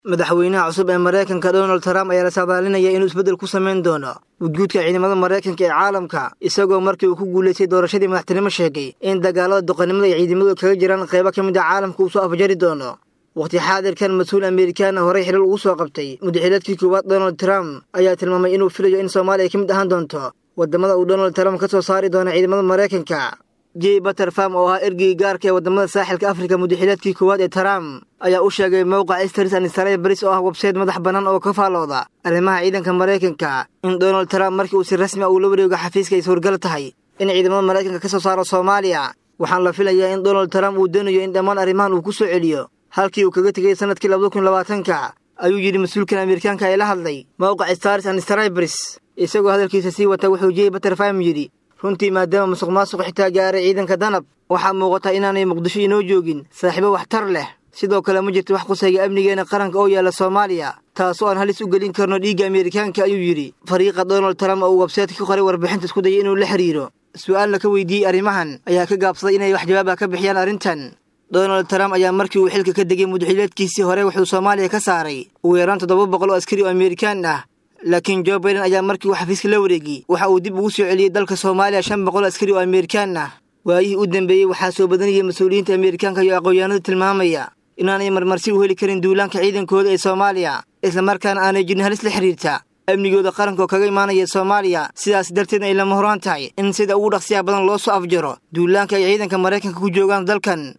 madaxweynaha cusub ee maraykanka donald trump ayaa la saadaalinaya inuu isbeddel ku samayn doono gudguudka ciidamada maraykanka ee caalamka isagoo markii uu ku guulaystay doorashadii madaxtinimo sheegay in dagaalada doqonnimada ay ciidamadu kaga jiraan qaybo ka mid a caalamka uu soo afjari doono wakhti xaadirkan mas-uul amerikaana horey xilal ugu soo qabtay mudaxileedkii koowaad donald trump ayaa tilmaamay inuu filayo in soomaaliya ka mid ahaan doonto waddamada uu donald trump ka soo saari doono ciidamada maraykanka jey baterfam oo ahaa ergeyga gaarka ee waddamada saaxilka afrika mudaxileedkii koowaad ee trump ayaa u sheegay mowqac stars anisaraya baris oo ah websayte madax bannaan oo ka faallooda arrimaha ciidanka maraykanka in donald trump markii uu si rasmi a uu la wareego xafiiska ay suurgal tahay in ciidamada maraykanka ka soo saaro soomaaliya waxaan la filayaa in donald trump uu doonayo in dhammaan arrimahan uu ku soo celiyo halkii uu kaga tegay sannadkii labada kun labaatanka ayuu yidhi mas-uulkan amerikaanka ee la hadlay mowqac stars anisarybris isagoo hadalkiisa sii wata wuxuu jey baterfam yidhi runtii maadaama musuq maasuq xitaa gaaray ciidanka danab waxaa muuqata inaanay muqdisho inoo joogin saaxiibo waxtar leh sidoo kale ma jirto wax qusayga amnigeena qaranka oo yaalla soomaaliya taasoo aan halis u gelin karno dhiigga amerikaanka ayuu yidhi fariiqa donald trump oo uu websayte ka qoray warbixinta isku dayay inuu la xiriiro su-aalna ka weydiiyey arrimahan ayaa ka gaabsaday inay wax jawaab ah ka bixiyaan arrintan donald trump ayaa markii uu xilka ka degay mudaxileedkiisii hore wuxuu soomaaliya ka saaray ugu yaraan toddoba boqol oo askari oo amerikaan ah laakiin jo baiden ayaa markii uu xafiiska la wareegay waxa uu dib ugu soo celiyey dalka soomaaliya shan boqol askari oo amerikaan ah waayihii u dambeeyey waxaa soo badanayay mas-uuliyiinta amerikaanka iyo aqoonyahanadu tilmaamaya inaanay marmarsi u heli karin duulaanka ciidankooda ee soomaaliya islamarkaana aanay jirin halis la xiriirta amnigooda qaranka oo kaga imaanaya soomaaliya sidaas darteedna ay lama horaan tahay in sida ugu dhaqsiyaha badan loo soo afjaro duulaanka ay ciidanka maraykanka ku joogaan dalkan